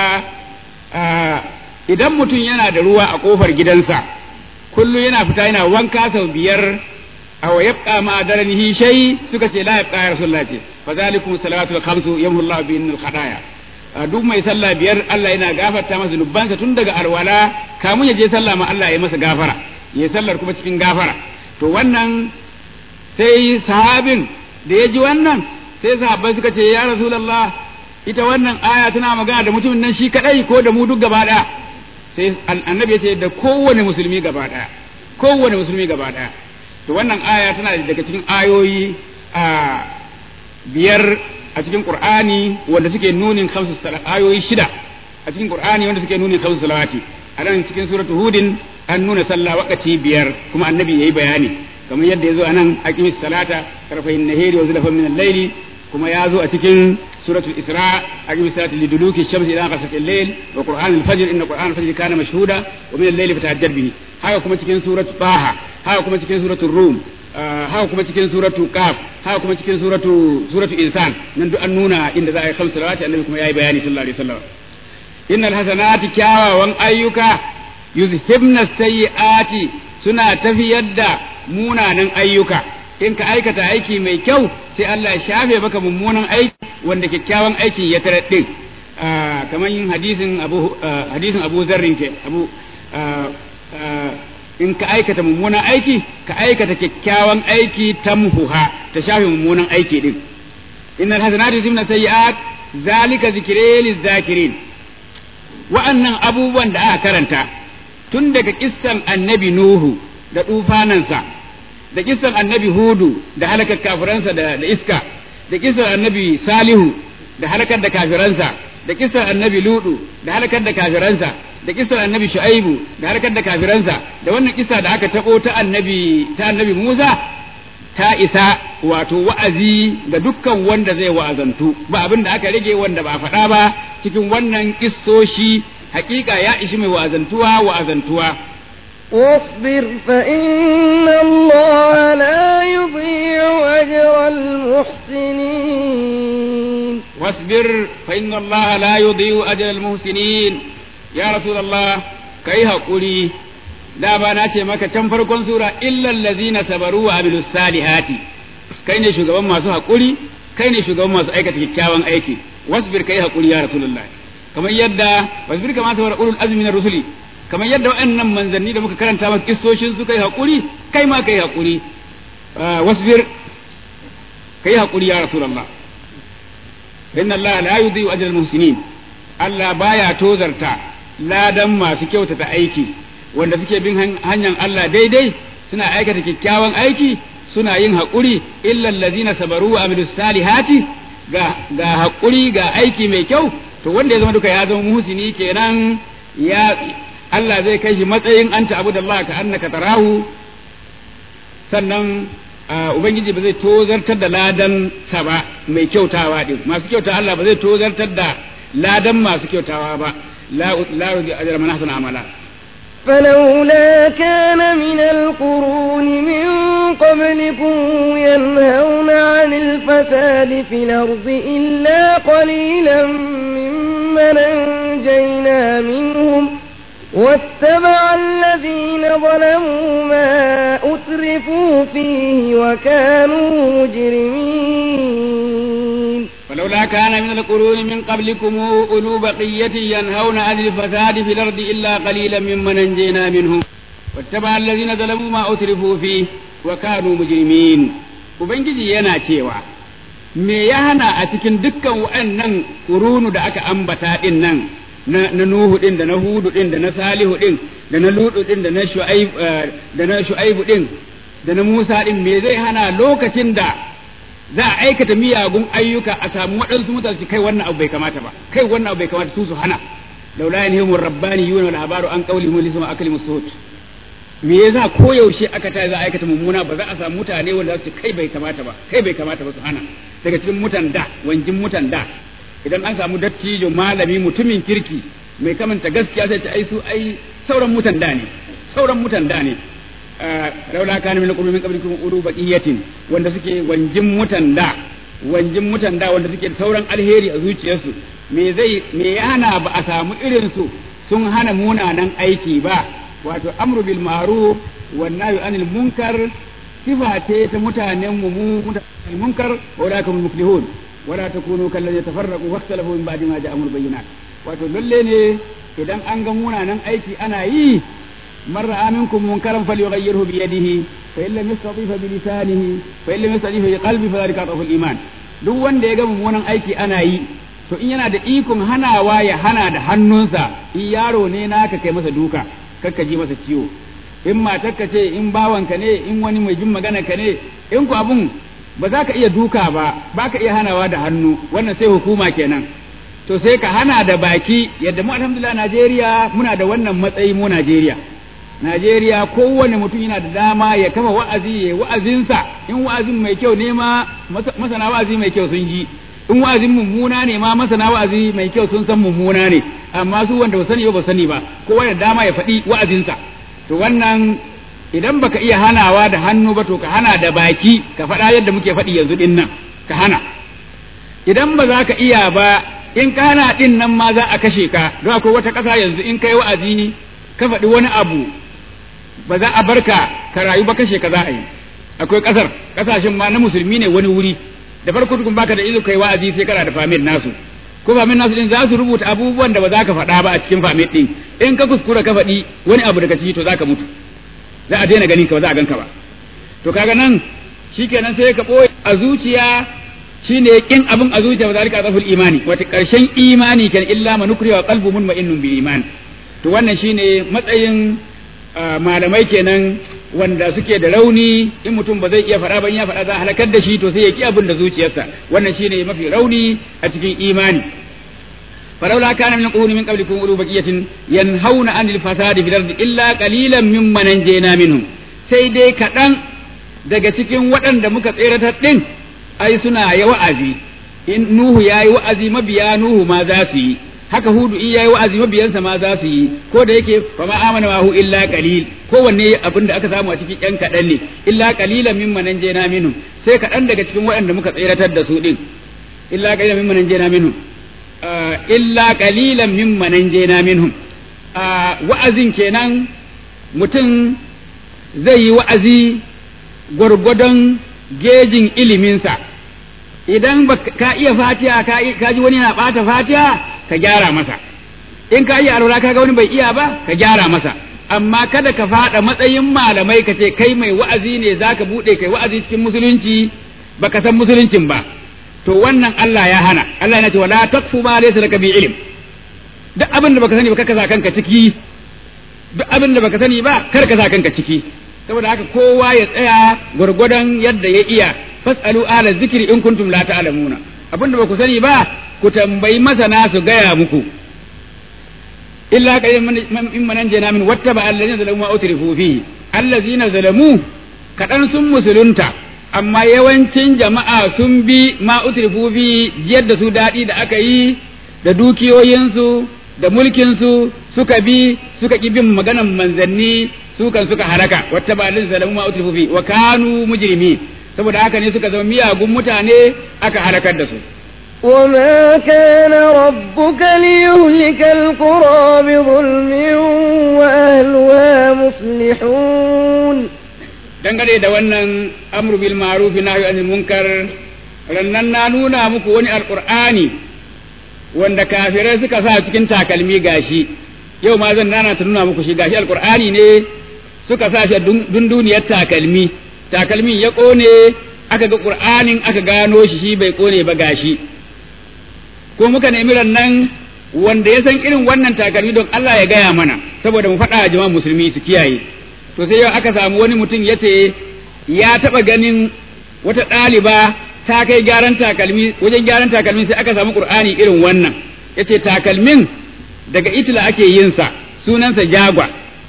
idan mutum yana da ruwa a kofar gidansa kullu yana fita yana wanka sau biyar aw yabqa ma daranihi shay suka ce la yabqa ya rasulullah ce fa zalikum salawatul khamsu yamhu Allah bi innal khadaya duk mai sallah biyar Allah yana gafarta masa zunubansa tun daga arwala kamun ya je sallah ma Allah ya masa gafara ya sallar kuma cikin gafara to wannan sai sahabin da ya ji wannan sai sahabbai suka ce ya rasulullah ita wannan aya tana magana da mutumin nan shi kadai ko da mu duk gaba daya sai annabi ya ce da kowane musulmi gaba daya kowane musulmi gaba daya to wannan aya tana daga cikin ayoyi a biyar a cikin qur'ani wanda suke nunin khamsu ayoyi shida a cikin qur'ani wanda suke nunin khamsu salawati a nan cikin suratul hudin an nuna sallah wakati biyar kuma annabi yayi bayani kamar yadda yazo anan aqimis salata tarfayin nahari wa zulfan min al-layli kuma ya zo a cikin suratul isra aqimis salata liduluki shamsi ila ghasaqi al-layl wa qur'an al-fajr inna qur'an al-fajr kana mashhuda wa min al-layli fatahajjad bihi haka kuma cikin suratul taha haka kuma cikin suratul rum haka kuma cikin suratul qaf haka kuma cikin suratul suratul insan nan duk an nuna inda za a yi khamsu salawati annabi kuma yayi bayani sallallahu alaihi wasallam innal hasanati kyawawan ayyuka yuzhibna sayyiati suna tafiyar da munanan ayyuka in ka aikata aiki mai kyau sai Allah ya shafe maka mummunan aiki wanda kyakkyawan aiki ya tarar din kamar yin hadisin Abu hadisin Abu Zarrin ke Abu in ka aikata mummunan aiki ka aikata kyakkyawan aiki tamhuha ta shafe mummunan aiki din innal hasanati yuzhibna sayyiat zalika zikre lizakirin wa'annan abubuwan da aka karanta tun daga kissan annabi Nuhu da tufanansa da kissan annabi Hudu da halakar kafiransa da, da iska da kissan annabi Salihu da halakar da kafiransa da kissan annabi Ludu da halakar da kafiransa da kissan annabi Shu'aibu da halakar da kafiransa da wannan kissa da aka tabo ta annabi ta annabi Musa ta isa wato wa'azi ga dukkan wanda zai wa'azantu ba abin da aka rage wanda ba faɗa ba cikin wannan kissoshi hakika ya ishi mai wa'azantuwa wa'azantuwa واصبر فإن الله لا يضيع أجر المحسنين واصبر فإن الله لا يضيع أجر المحسنين يا رسول الله كي هقولي da ba na ce maka can farkon sura illal ladzina sabaru wa amilus salihati kai ne shugaban masu hakuri kai ne shugaban masu aikata kyakkyawan aiki wasbir kai hakuri ya rasulullah kamar yadda wasbir kama sabara ulul azmi na rusuli kamar yadda waɗannan manzanni da muka karanta maka kissoshin su kai hakuri kai ma kai hakuri wasbir kai hakuri ya rasulullah inna Allah la yudhi'u ajral muhsinin Allah baya tozarta ladan masu kyautata aiki wanda suke bin hanyar Allah daidai suna aikata kyakkyawan aiki suna yin haƙuri illal ladzina sabaru wa amilus salihati ga ga haƙuri ga aiki mai kyau to wanda ya zama duka ya zama muhsini kenan ya Allah zai kai shi matsayin anta abudallahi ka annaka tarahu sannan ubangiji ba zai tozartar da ladan sa ba mai kyautawa din masu kyauta Allah ba zai tozartar da ladan masu kyautawa ba la la rudi ajra man ahsana amala فلولا كان من القرون من قبلكم ينهون عن الفساد في الأرض إلا قليلا ممن أنجينا منهم واتبع الذين ظلموا ما أترفوا فيه وكانوا مجرمين ولولا كان من القرون من قبلكم أولو بقية ينهون عن الفساد في الأرض إلا قليلا ممن أنجينا منهم واتبع الذين ظلموا ما أترفوا فيه وكانوا مجرمين Ubangiji yana cewa, Me ya hana a cikin dukkan waɗannan ƙurunu da aka ambata ɗin nan, na Nuhu ɗin da na Hudu ɗin da na Salihu ɗin da na Ludu ɗin da na Shu'aibu ɗin da na Musa ɗin me zai hana lokacin da za a aikata miyagun ayyuka a samu waɗansu mutane su kai wannan abu bai kamata ba kai wannan abu bai kamata su su hana laula yanhimu rabbani yuna wal habaru an qawlihim lisma akli musut me yasa ko yaushe aka ta za a aikata mummuna ba za a samu mutane wanda za su kai bai kamata ba kai bai kamata ba su hana daga cikin mutan da wanjin mutan da idan an samu dattijo malami mutumin kirki mai kamanta gaskiya sai ta ai su ai sauran mutan da ne sauran mutan da ne laula kana min qulubi min qablikum ulu baqiyatin wanda suke wanjin mutan da wanjin mutan da wanda suke sauran alheri a zuciyarsu me zai me yana ba a samu irin su sun hana munanan aiki ba wato amru bil ma'ruf wan nahyu anil munkar sifa ce ta mutanen mu mu mutanen munkar wa ulakum muflihun wala takunu kal ladina tafarraqu wa ikhtalafu min ba'di ma ja'ahumul bayyinat wato lalle ne idan an ga munanan aiki ana yi من رأى منكم منكرا فليغيره بيده فإن لم يستطيع بلسانه فإن لم يستطيع بقلبه فذلك أضعف الإيمان duk wanda ya ga mummunan aiki ana yi to in yana da ikon hanawa ya hana da hannunsa in yaro ne naka kai masa duka kakka ji masa ciwo in matarka ce in bawanka ne in wani mai jin magana ka ne in ku abun ba za ka iya duka ba ba ka iya hanawa da hannu wannan sai hukuma kenan to sai ka hana da baki yadda mu alhamdulillah Najeriya muna da wannan matsayi mu Najeriya Najeriya kowane mutum yana da dama ya kafa wa'azi ya wa'azinsa in wa'azin mai kyau ne ma masana wa'azi mai kyau sun ji in wa'azin mummuna ne ma masana wa'azi mai kyau sun san mummuna ne amma su wanda ba sani ba ba sani ba kowa da dama ya faɗi wa'azinsa to wannan idan baka iya hanawa da hannu ba to ka hana da baki ka faɗa yadda muke faɗi yanzu din nan ka hana idan ba za ka iya ba in ka hana din nan ma za a kashe ka don akwai wata ƙasa yanzu in kai wa'azi ka faɗi wani abu ba za a barka ka rayu ba kashe ka za a yi akwai ƙasar ƙasashen ma na musulmi ne wani wuri da farko tukun baka da izo kai wa'azi sai kana da famil nasu ko famil nasu din za su rubuta abubuwan da ba za ka faɗa ba a cikin famil din in ka kuskura ka faɗi wani abu daga ciki to za ka mutu za a daina ganin ka ba za a ganka ba to kaga nan shikenan sai ka ɓoye a zuciya shine kin abin a zuciya ba zalika zaful imani wata karshen imani kan illa man ukriya wa qalbu mutma'innun bil iman to wannan shine matsayin malamai kenan wanda suke da rauni in mutum ba zai iya faɗa ban ya faɗa za a halakar da shi to sai ya ki abin da zuciyarsa wannan shine mafi rauni a cikin imani فلولا كان من القرون من قبلكم أولو بقية ينهون عن الفساد في الأرض إلا قليلا ممن نجينا منهم sai dai kaɗan daga cikin waɗanda muka tseratar ɗin ai suna ya wa'azi in Nuhu ya yi wa'azi mabiya Nuhu ma za su yi haka Hudu in ya yi wa'azi mabiyansa ma za su yi ko da yake fa ma amana wa hu illa qalil kowanne abin da aka samu a cikin ƴan kaɗan ne illa qalilan mimman najayna minhum sai kaɗan daga cikin waɗanda muka tseratar da su ɗin illa qalilan mimman najayna minhum illa qalilan mimman najayna minhum wa'azin kenan mutum zai yi wa'azi gwargwadon gejin iliminsa idan ka iya fatiha ka ji wani na ɓata fatiha ka gyara masa in ka iya alwala ka ga wani bai iya ba ka gyara masa amma kada ka faɗa matsayin malamai ka ce kai mai wa'azi ne za ka buɗe kai wa'azi cikin musulunci baka san musuluncin ba to wannan Allah ya hana Allah yana cewa la taqfu ma laysa laka bi ilm duk abin da baka sani ba ka sa kanka ciki duk abin da baka sani ba kar ka sa kanka ciki saboda haka kowa ya tsaya gwargwadon yadda ya iya fasalu ala zikri in kuntum la ta'lamuna abin da ba ku sani ba ku tambayi masana su gaya muku illa qayyiman in manan jana min wattaba allazina zalamu ma utrifu fihi allazina zalamu kadan sun musulunta amma yawancin jama'a sun bi ma utrifu fi yadda su dadi da aka yi da dukiyoyinsu da mulkinsu suka bi suka ki bin maganan manzanni su kan suka halaka wata ba alin zalamu ma utrifu fi wa kanu mujrimi saboda haka ne suka zama miyagun mutane aka halakar da su وما كان ربك ليهلك القرى بظلم وأهلها مصلحون dangane da wannan amru bil ma'ruf nahyi anil munkar rannan na nuna muku wani alqur'ani wanda kafirai suka sa cikin takalmi gashi yau ma zan nana ta nuna muku shi gashi alqur'ani ne suka sa shi dunduniyar takalmi takalmin ya kone aka ga qur'anin aka gano shi shi bai kone ba gashi ko muka nemi rannan wanda ya san irin wannan takalmi don Allah ya gaya mana saboda mu faɗa jama'a musulmi su kiyaye to sai yau aka samu wani mutum ya ce ya taɓa ganin wata ɗaliba ta kai gyaran takalmi wajen gyaran takalmi sai aka samu qur'ani irin wannan yace takalmin daga itila ake yin sa sunansa jagwa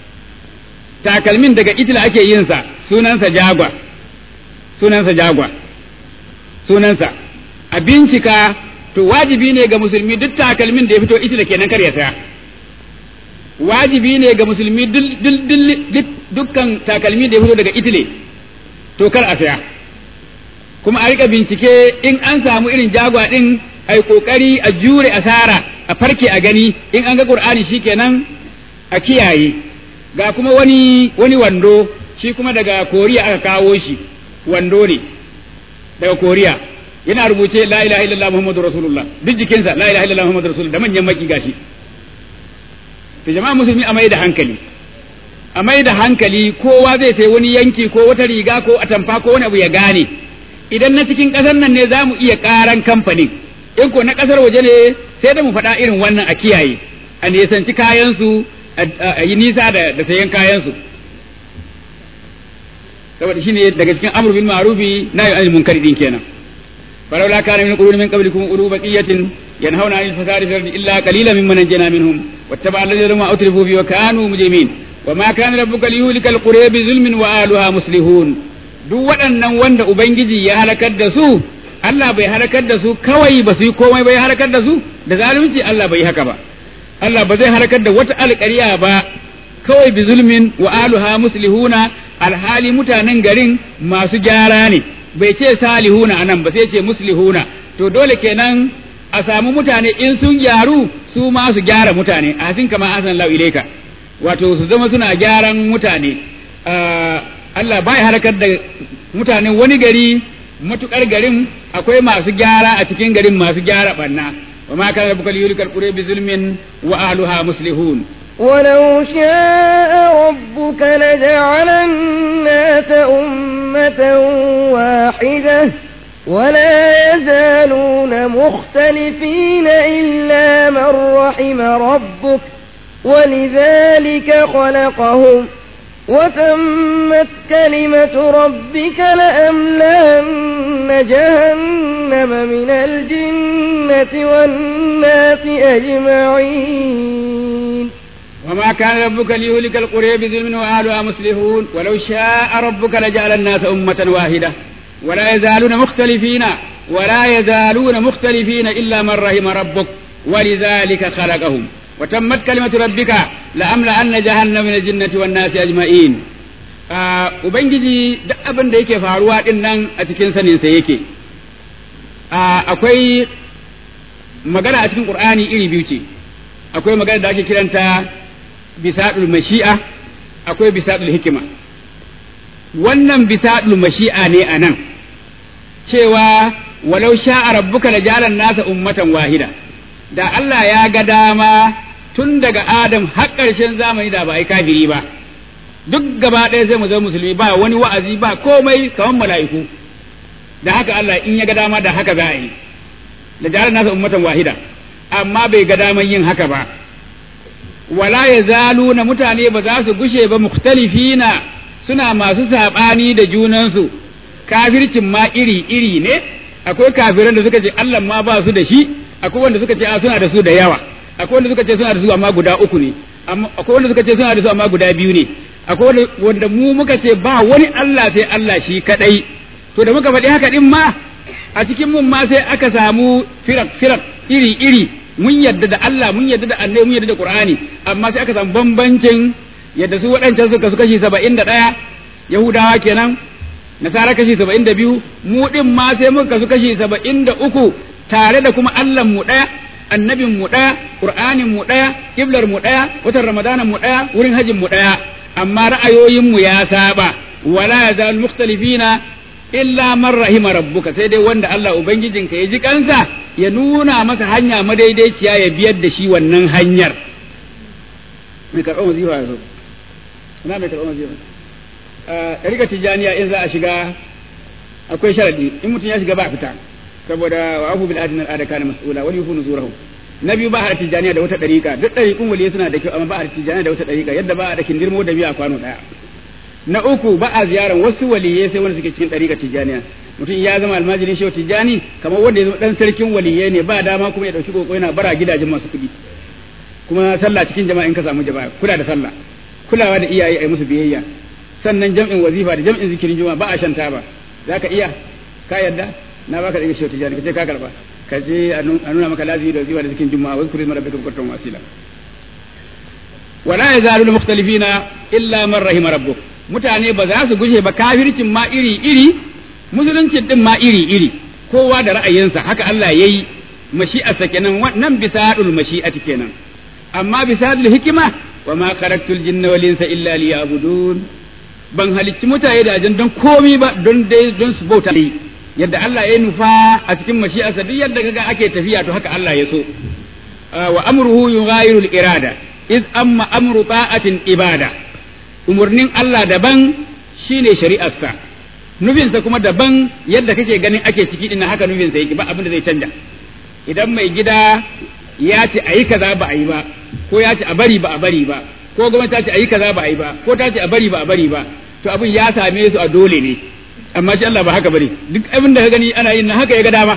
takalmin daga itila ake yin sa sunansa jagwa sunansa jagwa sunansa a bincika to wajibi ne ga musulmi duk takalmin da ya fito itila kenan kar ya saya wajibi ne ga musulmi dukkan takalmi da ya fito daga itile to kar a saya kuma a rika bincike in an samu irin jagwa din a yi kokari a jure asara a farke a gani in an ga qur'ani shikenan a kiyaye ga kuma wani wani wando shi kuma daga koriya aka kawo shi wando ne daga koriya yana rubuce la ilaha illallah muhammadu rasulullah duk jikinsa la ilaha illallah muhammadu rasulullah da manyan maki gashi to jama'a musulmi a mai da hankali a mai da hankali kowa zai sai wani yanki ko wata riga ko atamfa ko wani abu ya gane idan na cikin ƙasar nan ne za mu iya ƙaran kamfanin in ko na ƙasar waje ne sai da mu faɗa irin wannan a kiyaye a nisanci kayansu a yi nisa da sayan kayansu saboda shine daga cikin amru bil ma'rufi nahyi anil munkari din kenan فلولا كان من قرون من قبلكم أولو بقية ينهون عن الفساد في الأرض إلا قليلا ممن نجينا منهم واتبع الذين ما أترفوا فيه وكانوا مجرمين وما كان ربك ليهلك القرى بظلم وأهلها مصلحون duk waɗannan wanda Ubangiji ya halakar da su Allah bai halakar da su kawai ba su yi komai bai halakar da su da zalunci Allah bai haka ba Allah ba zai halakar da wata alƙarya ba kawai bi zulmin wa aluha muslihuna alhali mutanen garin masu gyara ne bai ce salihuna anan ba sai ce muslihuna to dole kenan a samu mutane in sun gyaru su ma su gyara mutane a hasin kama asan lau ilaika wato su zama suna gyaran mutane Allah bai harkar da mutanen wani gari matukar garin akwai masu gyara a cikin garin masu gyara banna wa ma kana rabbuka liyulikal qura bi zulmin wa ahluha muslihun ولو شاء ربك لجعل الناس أمة واحدة ولا يزالون مختلفين إلا من رحم ربك ولذلك خلقهم وتمت كلمة ربك لأملأن جهنم من الجنة والناس أجمعين وما كان ربك ليهلك القرى بظلم واهلها مصلحون ولو شاء ربك لجعل الناس أمة واحدة ولا يزالون مختلفين ولا يزالون مختلفين إلا من رحم ربك ولذلك خلقهم وتمت كلمة ربك لأملأن جهنم من الجنة والناس أجمعين Ubangiji duk abin da yake faruwa ɗin nan a cikin saninsa yake, akwai magana a cikin ƙur'ani iri biyu ce, akwai magana da ake kiranta bisaɗul mashi'a akwai bisaɗul hikima wannan bisaɗul mashi'a ne a nan cewa walau sha'a rabbuka la jalan nasa ummatan wahida da Allah ya ga dama tun daga Adam har ƙarshen zamani da ba ai kafiri ba duk gaba ɗaya sai mu zama musulmi ba wani wa'azi ba komai kamar mala'iku da haka Allah in ya ga dama da haka za a yi la jalan nasa ummatan wahida amma bai ga daman yin haka ba wala ya zalu na mutane ba za su gushe ba mukhtalifina suna masu saɓani da junansu kafircin ma iri-iri ne akwai kafiran da suka ce Allah ma ba su da shi akwai wanda suka ce a suna da su da yawa akwai wanda suka ce suna da su amma guda uku ne akwai wanda suka ce suna da su amma guda biyu ne akwai wanda mu muka ce ba wani Allah sai Allah shi kadai to da muka faɗi haka din ma a cikin mun ma sai aka samu firak firak iri iri mun yadda da Allah mun yadda da annabi mun yadda da Qur'ani amma sai aka samu bambancin yadda su waɗancan suka su kashi saba'in da ɗaya Yahudawa kenan Nasara kashi saba'in da biyu mu ɗin ma sai muka su kashi saba'in da uku tare da kuma Allah mu ɗaya annabin mu ɗaya Qur'anin mu ɗaya kiblar mu ɗaya watan Ramadanan mu ɗaya wurin hajin mu ɗaya amma ra'ayoyin mu ya saba wala yazal mukhtalifina illa man rahima rabbuka sai dai wanda Allah ubangijinka ya ji kansa ya nuna masa hanya madaidaiciya ya biyar da shi wannan hanyar mai karɓar wazifa ya zo ina mai karɓar wazifa ɗarika tijjaniya in za a shiga akwai sharadi in mutum ya shiga ba a fita saboda wa abu bil adin al'ada kana mas'ula wal yufu nuzurahu na biyu ba a tijjaniya da wata ɗarika duk ɗariƙun waliyi suna da kyau amma ba a tijjaniya da wata ɗarika yadda ba a da kindirmo da biya a kwano ɗaya na uku ba a ziyaran wasu waliyai sai wanda suke cikin ɗariƙa tijjaniya mutum ya zama almajirin shehu tijjani kamar wanda ya zama ɗan sarkin waliyai ne ba dama kuma ya ɗauki ƙoƙo yana bara gidajen masu kuɗi kuma sallah cikin jama'a in ka samu jama'a kula da sallah kulawa da iyaye a musu biyayya sannan jam'in wazifa da jam'in zikirin juma'a ba a shan taba za ka iya ka yarda na baka da shehu tijjani ka ce ka karba ka je a nuna maka lazimi da wazifa da zikirin juma'a wasu kurin mara baka bukatar wasila wala yazaluna mukhtalifina illa man rahima rabbuk mutane ba za su gushe ba kafircin ma iri iri musuluncin din ma iri iri kowa da ra'ayinsa haka Allah yayi mashi'arsa kenan nan bisadul mashi'ati kenan amma bisadul hikima wa ma khalaqtul jinna wal insa illa liya'budun ban halicci mutane da ajin don komi ba don dai don su bauta yadda Allah ya nufa a cikin mashi'arsa duk yadda kaga ake tafiya to haka Allah ya so wa amruhu yughayirul irada iz amma amru ta'atin ibada umurnin Allah daban shine shari'arsa nufinsa kuma daban yadda kake ganin ake ciki din haka nufinsa yake ba abin da zai canja idan mai gida ya ce a yi kaza ba a yi ba ko ya ce a bari ba a bari ba ko gwamnati ta ce a yi kaza ba a yi ba ko ta ce a bari ba a bari ba to abin ya same su a dole ne amma shi Allah ba haka bane duk abin da ka gani ana yin na haka ya ga dama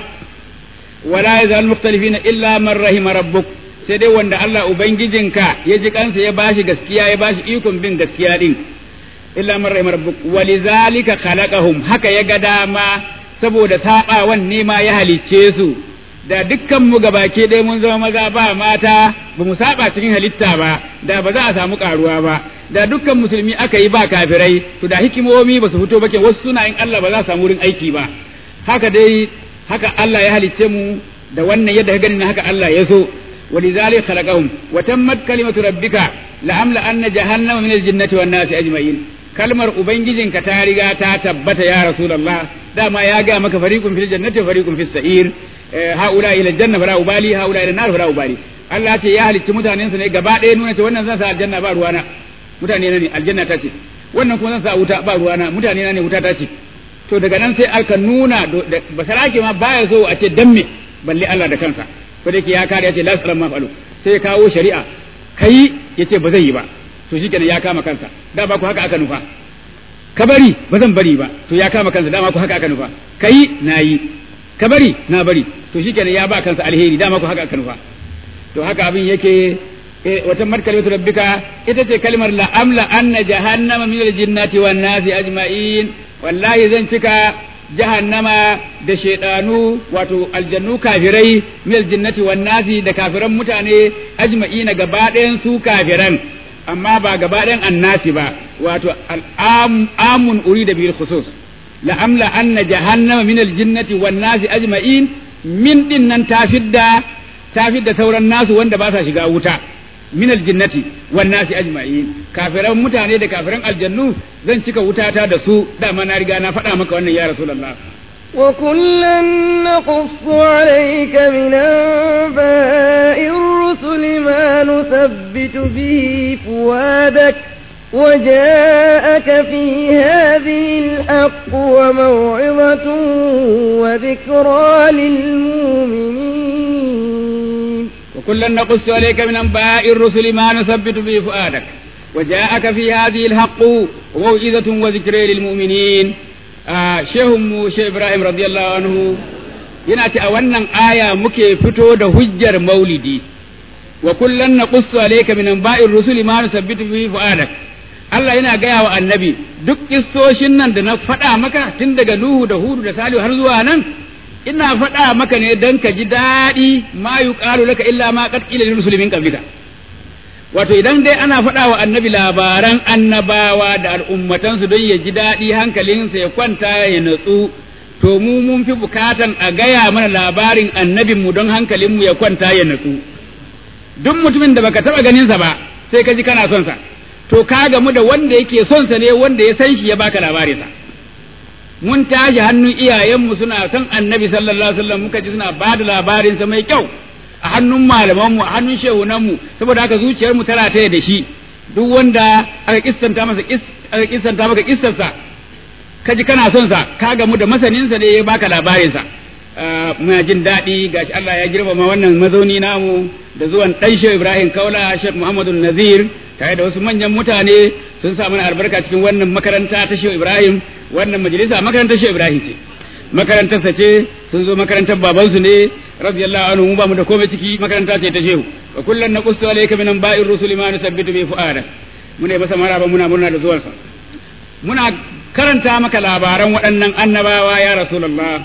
wala yazal mukhtalifina illa man rahima rabbuk sai dai wanda Allah ubangijinka ya ji kansa ya bashi gaskiya ya bashi ikon bin gaskiya din illa man rahima rabbuk walizalika khalaqahum haka ya ga dama saboda sabawan ne ma ya halicce su da dukkan mu gabake dai mun zama maza ba mata ba mu saba cikin halitta ba da ba za a samu karuwa ba da dukkan musulmi aka yi ba kafirai to da hikimomi ba su fito ba ke wasu suna in Allah ba za su samu wurin aiki ba haka dai haka Allah ya halicce mu da wannan yadda ka gani na haka Allah ya so ولذلك خلقهم وتمت كلمة ربك لأملأن جهنم من الجنة والناس أجمعين kalmar ubangijinka ta riga ta tabbata ya rasulullah dama ya ga maka fariqun fil jannati wa fariqun fis sa'ir haula ila janna fara ubali haula ila nar fara ubali Allah ce ya halicci mutanen su ne gaba ɗaya nuna ce wannan zan sa aljanna ba ruwana mutane na ne aljanna ta ce wannan kuma zan sa wuta ba ruwana mutane na ne wuta ta ce to daga nan sai aka nuna basarake ma baya so a ce dan me balle Allah da kansa ko da ya kare ya ce la salama fa'alu sai ya kawo shari'a kai yace ba zai yi ba to shikenan ya kama kansa da ba ku haka aka nufa ka bari ba zan bari ba to ya kama kansa dama ku haka aka nufa kai nayi ka bari na bari to shikenan ya ba kansa alheri dama ku haka aka nufa to haka abin yake wata markalimatu rabbika ita ce kalmar la amla anna jahannama min aljinnati wan nasi ajma'in wallahi zan cika jahannama da shaidanu wato aljannu kafirai min aljinnati wan nasi da kafiran mutane ajma'ina gaba ɗayan su kafiran amma ba gaba ɗayan annasi ba wato amun uri da bil khusus la amla anna jahannama min aljinnati wan nasi ajma'in min din nan ta fidda ta fidda sauran nasu wanda ba sa shiga wuta min aljinnati wan nasi ajma'in kafiran mutane da kafiran aljannu zan cika wutata da su dama na riga na faɗa maka wannan ya rasulullah وكلا نقص عليك من أنباء الرسل ما نثبت به فؤادك وجاءك في هذه الحق وموعظة وذكرى للمؤمنين وكلا نقص عليك من أنباء الرسل ما نثبت به فؤادك وجاءك في هذه الحق وموعظة وذكرى للمؤمنين shehunmu shehu ibrahim radiyallahu anhu yana ce a wannan aya muke fito da hujjar maulidi wa kullan naqussu alayka min anba'ir rusuli ma nusabbitu bihi fu'adak Allah yana gaya wa annabi duk kissoshin nan da na faɗa maka tun daga Nuhu da Hudu da Salihu har zuwa nan ina faɗa maka ne dan ka ji daɗi ma yuqalu laka illa ma qad qila lil muslimin qablika wato idan dai ana faɗa wa annabi labaran annabawa da al'ummatansu don ya ji daɗi hankalinsa ya kwanta ya natsu to mu mun fi bukatan a gaya mana labarin annabinmu don hankalinmu ya kwanta ya natsu duk mutumin da baka taɓa ganinsa ba sai ka ji kana son sa to ka gamu da wanda yake son sa ne wanda ya san shi ya baka labarinsa mun tashi hannun iyayenmu suna son annabi sallallahu alaihi wasallam muka ji suna ba da labarinsa mai kyau a hannun malamanmu a hannun shehunanmu saboda haka zuciyarmu tana taya da shi duk wanda aka kissanta masa aka kissanta maka kissarsa ka ji kana son sa ka gamu da masaninsa ne ya baka labarinsa muna jin daɗi gashi Allah ya girmama wannan mazauni namu da zuwan ɗan Shehu Ibrahim Kaula Sheikh Muhammadu Nazir tare da wasu manyan mutane sun sa mana albarka cikin wannan makaranta ta Shehu Ibrahim wannan majalisa makarantar Shehu Ibrahim ce makarantarsa ce sun zo makarantar babansu ne radiyallahu anhu mu ba mu da komai ciki makaranta ce ta shehu wa kullun naqussu alayka min anba'ir rusuli ma nusabbitu bi fu'ada muna masa maraba muna murna da zuwansa muna karanta maka labaran waɗannan annabawa ya rasulullah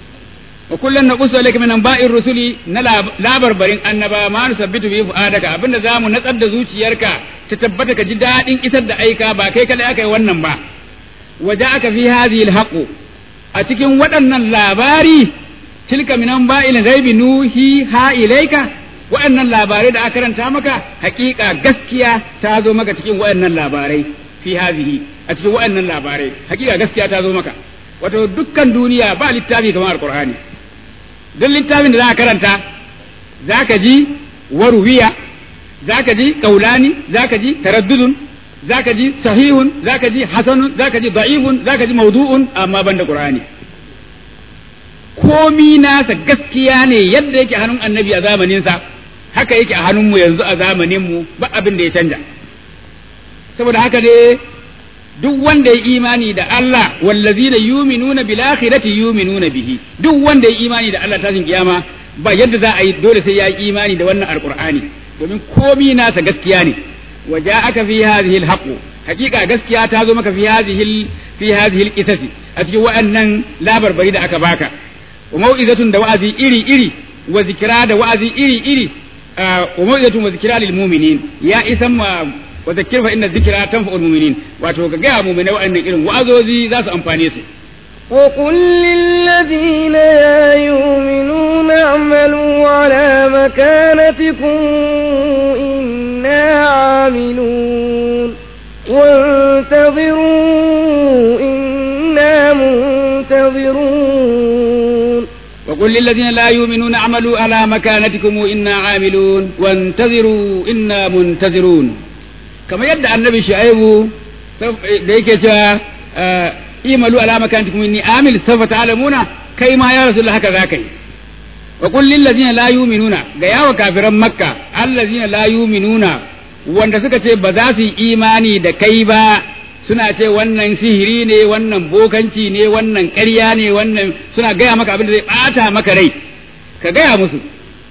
wa kullun naqussu alayka min anba'ir rusuli na labarbarin annaba ma nusabbitu bi fu'adaka abinda zamu natsar da zuciyarka ta tabbata ka ji dadin isar da aika ba kai kada aka yi wannan ba waja'aka fi hadhihi alhaqu a cikin waɗannan labari tilka minan ba'il ghaibi nuhi ha ilaika waɗannan labarai da aka karanta maka hakika gaskiya ta zo maka cikin waɗannan labarai fi hazihi a cikin waɗannan labarai hakika gaskiya ta zo maka wato dukkan duniya ba littafi kamar alqur'ani duk littafin da za ka karanta zaka ji waruwiya zaka ji kaulani zaka ji taraddudun zaka ji sahihun zaka ji hasanun zaka ji da'ifun zaka ji mawdu'un amma banda qur'ani komi nasa gaskiya ne yadda yake a hannun annabi a zamaninsa haka yake a hannunmu yanzu a zamaninmu ba abin da ya canja saboda haka ne duk wanda ya imani da Allah wallazina yuminuna bil akhirati yuminuna bihi duk wanda ya imani da Allah tashin kiyama ba yadda za a yi dole sai ya yi imani da wannan alqur'ani domin komi nasa gaskiya ne waja'aka fi hadhihi alhaq hakika gaskiya ta zo maka fi hadhihi fi hadhihi alqisasi a cikin wa'annan labarbari da aka baka wa mau'izatun da wa'azi iri iri wa zikra da wa'azi iri iri wa mau'izatun wa zikra lil mu'minin ya isan ma wa zakir fa inna dhikra tanfa'ul mu'minin wato ga ga mu'mina wa'annan irin wa'azozi za su amfane su وقل للذين لا يؤمنون اعملوا على مكانتكم إنا عاملون وانتظروا إنا منتظرون وقل للذين لا يؤمنون اعملوا على مكانتكم إنا عاملون وانتظروا إنا منتظرون كما يدعى النبي شعيب ديك imalu ala makantikum inni amil sawfa ta'lamuna kai ma ya rasul haka za kai wa qul lil ladina la yu'minuna ga yawa kafiran makka allazina la yu'minuna wanda suka ce ba za su yi imani da kai ba suna ce wannan sihiri ne wannan bokanci ne wannan ƙarya ne wannan suna gaya maka abin da zai bata maka rai ka gaya musu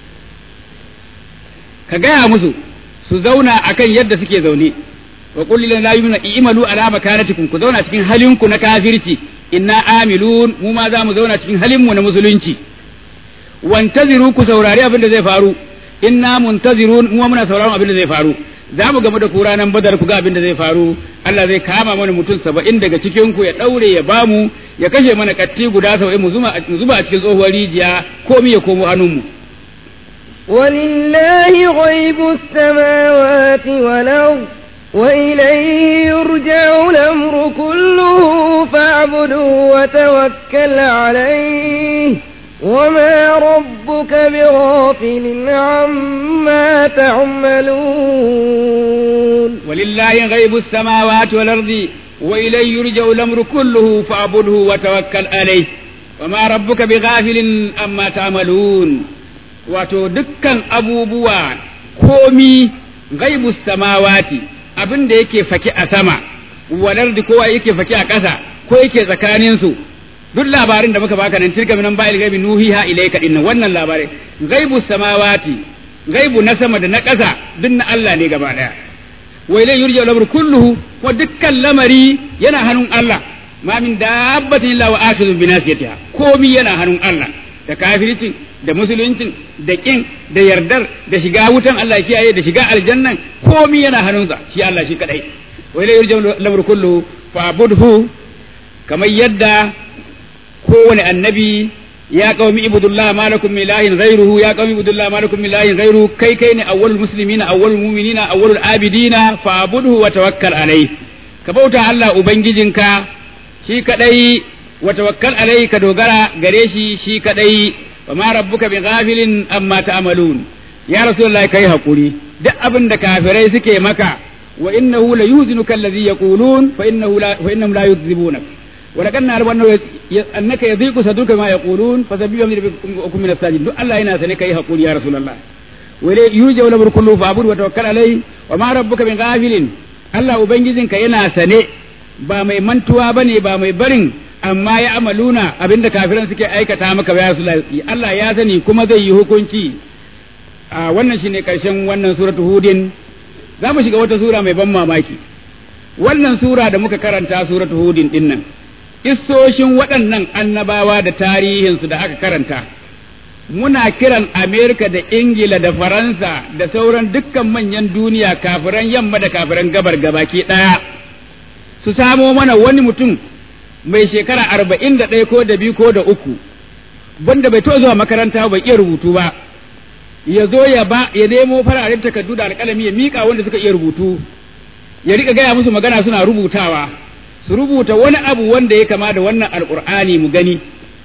ka gaya musu su zauna akan yadda suke zaune wa qul lil la yu'minu i'malu ala makanatikum ku zauna cikin halinku na kafirci inna amilun mu ma za mu zauna cikin halin mu na musulunci wantaziru ku saurari abin da zai faru inna muntazirun mu muna sauraron abin da zai faru za mu game da ku ranar badar ku ga abin da zai faru Allah zai kama mana mutum saba'in daga cikin ku ya daure ya bamu ya kashe mana katti guda saba'in mu zuba a cikin tsohuwar rijiya komi ya komo hannun mu ولله غيب السماوات والأرض وإليه يرجع الأمر كله فاعبده وتوكل عليه وما ربك بغافل عما تعملون ولله غيب السماوات والأرض وإليه يرجع الأمر كله فاعبده وتوكل عليه وما ربك بغافل عما تعملون wato dukkan abubuwa komi gaibu samawati abin da yake faki a sama walar da kowa yake faki a ƙasa ko yake tsakaninsu duk labarin da muka baka nan tilka minan ba'il gaibi nuhiha ilayka dinnan wannan labarai gaibu samawati gaibu na sama da na ƙasa duk na Allah ne gaba daya wa ilay yurja al kulluhu wa dukkan lamari yana hannun Allah ma min dabbatin illa wa akhidhu bi nasiyatiha komi yana hannun Allah da kafircin da musuluncin da kin da yardar da shiga wutan Allah kiyaye da shiga aljannan komi yana hannunsa shi Allah shi kadai wa ilay yurja al kulluhu fa'budhu kamar yadda kowane annabi ya qaumi ibudullah ma lakum min ilahin ghayruhu ya qaumi ibudullah ma lakum min ilahin ghayruhu kai kai ne awwalul muslimina awwalul mu'minina awwalul abidina fa'budhu wa tawakkal alai ka bauta Allah ubangijinka shi kadai wa tawakkal alai ka dogara gare shi shi kadai wa ma rabbuka bighafilin amma ta'malun ya rasulullahi kai hakuri duk abin da kafirai suke maka wa innahu la yuhzinuka alladhi yaqulun fa innahu la fa innahum la yukذibunaka ولكن نعلم أنه أنك يضيق صدرك ما يقولون فسبب من ربكم من الساجدين دو الله ينا سنك يقول يا رسول الله ولي يرجع الأمر كله فاعبد وتوكل عليه وما ربك من غافل الله ubangijinka yana sane ba mai mantuwa bane ba mai barin amma ya amaluna abinda kafiran suke aikata maka ya Rasulullahi Allah ya sani kuma zai yi hukunci a wannan shine karshen wannan suratu hudin za mu shiga wata sura mai ban mamaki wannan sura da muka karanta suratu hudin dinnan Kissoshin waɗannan annabawa da tarihinsu da aka karanta, muna kiran Amerika da Ingila da Faransa da sauran dukkan manyan duniya kafiran yamma da kafiran gabar gabaki ɗaya, su samo mana wani mutum mai shekara arba'in da ɗaya ko da biyu ko da uku, wanda bai zuwa makaranta bai iya rubutu ba, ya zo ya ba ya nemo fararen takardu da alƙalami ya miƙa wanda suka iya rubutu, ya riƙa gaya musu magana suna rubutawa. su rubuta wani abu wanda ya kama da wannan alkur'ani mu gani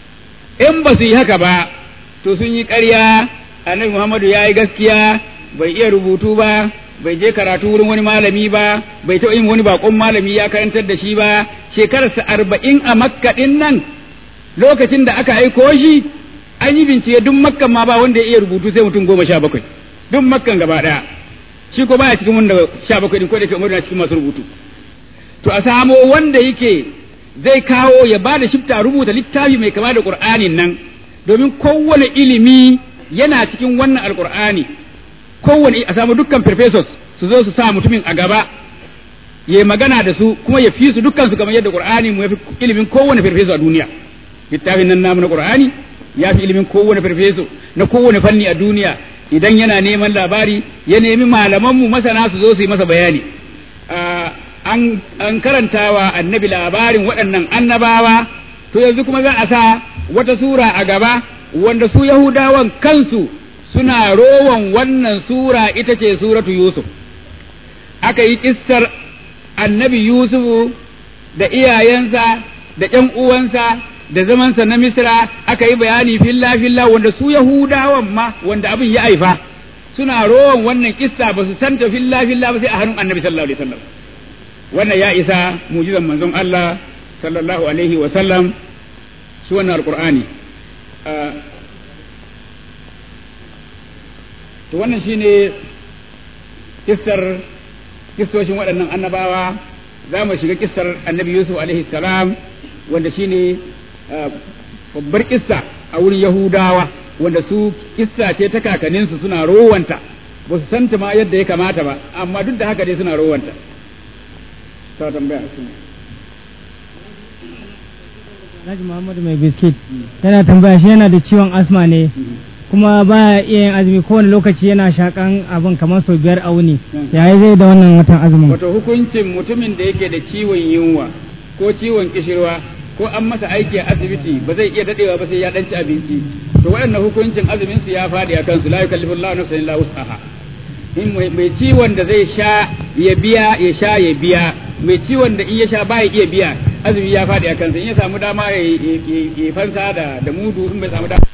in ba su yi haka ba to sun yi ƙarya annabi muhammadu ya yi gaskiya bai iya rubutu ba bai je karatu wurin wani malami ba bai taɓa yin wani bakon malami ya karantar da shi ba shekararsa arba'in a makka ɗin nan lokacin da aka aiko shi an yi bincike duk makkan ma ba wanda ya iya rubutu sai mutum goma sha bakwai duk makkan gaba ɗaya shi ko baya cikin wanda sha bakwai ɗin ko da ke umar cikin masu rubutu to a samo wanda yake zai kawo ya ba da shifta rubuta littafi mai kama da qur'anin nan domin kowane ilimi yana cikin wannan alqur'ani kowane a samu dukkan professors su zo su sa mutumin a gaba ya magana da su kuma ya fi su dukkan su kamar yadda qur'ani mu yafi ilimin kowane professor a duniya littafin nan namu na qur'ani ya fi ilimin kowane farfeso na kowane fanni a duniya idan yana neman labari ya nemi malamanmu masana su zo su yi masa bayani an karantawa annabi labarin waɗannan annabawa to yanzu kuma za a sa wata sura a gaba wanda su yahudawan kansu suna rowan wannan sura ita ce suratu yusuf aka yi kissar annabi yusufu da iyayensa da ƴan uwansa da zamansa na Misra aka yi bayani filla filla wanda su Yahudawan ma wanda abin ya haifa suna rowan wannan kissa ba su santa filla filla ba sai a hannun Annabi sallallahu alaihi wasallam wannan ya isa mu'jizan manzon Allah sallallahu alaihi wasallam su wannan alqur'ani to wannan shine kissar kissoshin waɗannan annabawa za mu shiga kissar annabi Yusuf alaihi salam wanda shine babbar kissa a wurin Yahudawa wanda su kissa ce ta kakanninsu suna rowanta ba su santa ma yadda ya kamata ba amma duk da haka dai suna rowanta ta tambaya Alhaji Muhammadu mai biskit yana tambaya shi yana da ciwon asma ne kuma baya iya yin azumi kowane lokaci yana shakan abin kamar sau biyar a wuni yayi zai da wannan watan azumin wato hukuncin mutumin da yake da ciwon yunwa ko ciwon kishirwa ko an masa aiki a asibiti ba zai iya dadewa ba sai ya danci abinci to waɗannan hukuncin azumin su ya fadi a kansu la yukallifu Allahu nafsan illa wus'aha in mai ciwon da zai sha ya biya ya sha ya biya mai ciwon da in ya sha ba ya iya biya azumi ya fadi a kansa in ya samu dama ya fansa da da mudu in bai samu dama